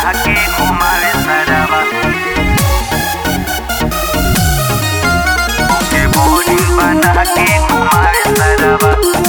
के घुमावे सरवा के बोरिंग बना के घुमावे सरवा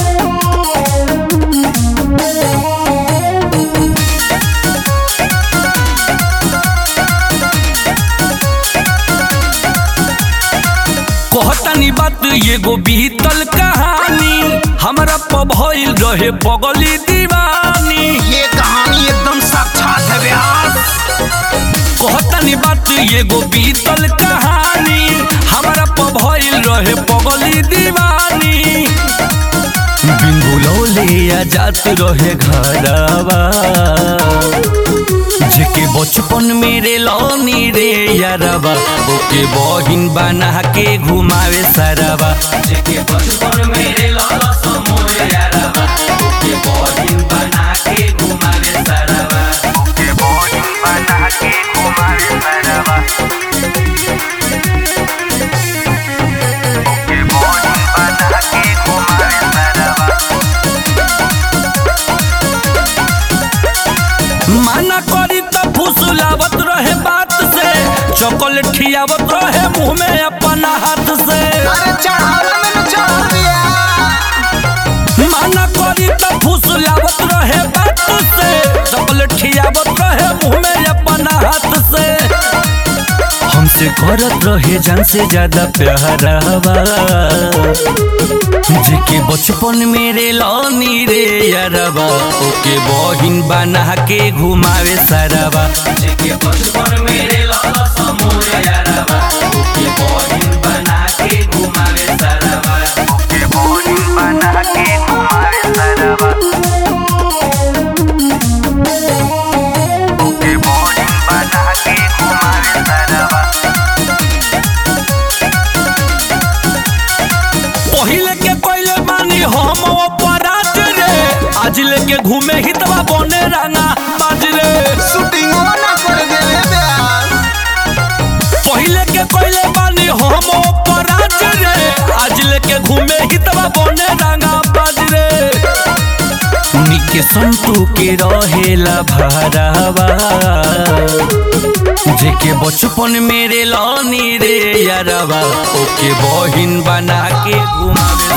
कहतानी बात एगो बीतल कहानी हमरा प भइल रहे पगली दीवानी ये कहानी एकदम साक्षात है व्यास कहतानी बात एगो बीतल कहानी हमरा प भइल रहे पगली दीवानी बिंगुलौले आ जात रहे घरवा जेके बचपन मेरे लौनी रे यारवा ओके बहिन बना के घुमावे सरवा जेके बचपन मेरे लौला समोर यारवा ओके बहिन बना के घुमावे सरवा के बोरिंग बना के घुमावे सरवा के बोरिंग बना के घुमावे सरवा माना करी तो फुसलावत रहे बात से चॉकलेट खियावत रहे मुंह में अपना हाथ से अरे चढ़ावा मैंने चढ़ा दिया माना करी तो फुसलावत रहे बात से चॉकलेट खियावत रहे मुंह में अपना हाथ से हमसे करत रहे जान से ज्यादा प्यारवा जेके बचपन मेरे लौनी रे यारवा ओके बहिन बना के घुमावे सरवा जेके बचपन मेरे लौला समोर यारवा ओके बहिन बना के घुमावे सरवा के बोरिंग बना के घुमावे सरवा के बोरिंग बना के घुमावे सरवा पहिले के पहिले मानी हम अपराध रे आज लेके घूमे हितवा बने रंगा बाज रे शूटिंग ना कर दे व्यास पहिले के पहिले मानी हम अपराध रे आज लेके घूमे हितवा बने रंगा बाज रे निके संतू के रहेला भरावा जेके बचपन मेरे लौनी रे यारवा ओके बहिन बना के घुमावे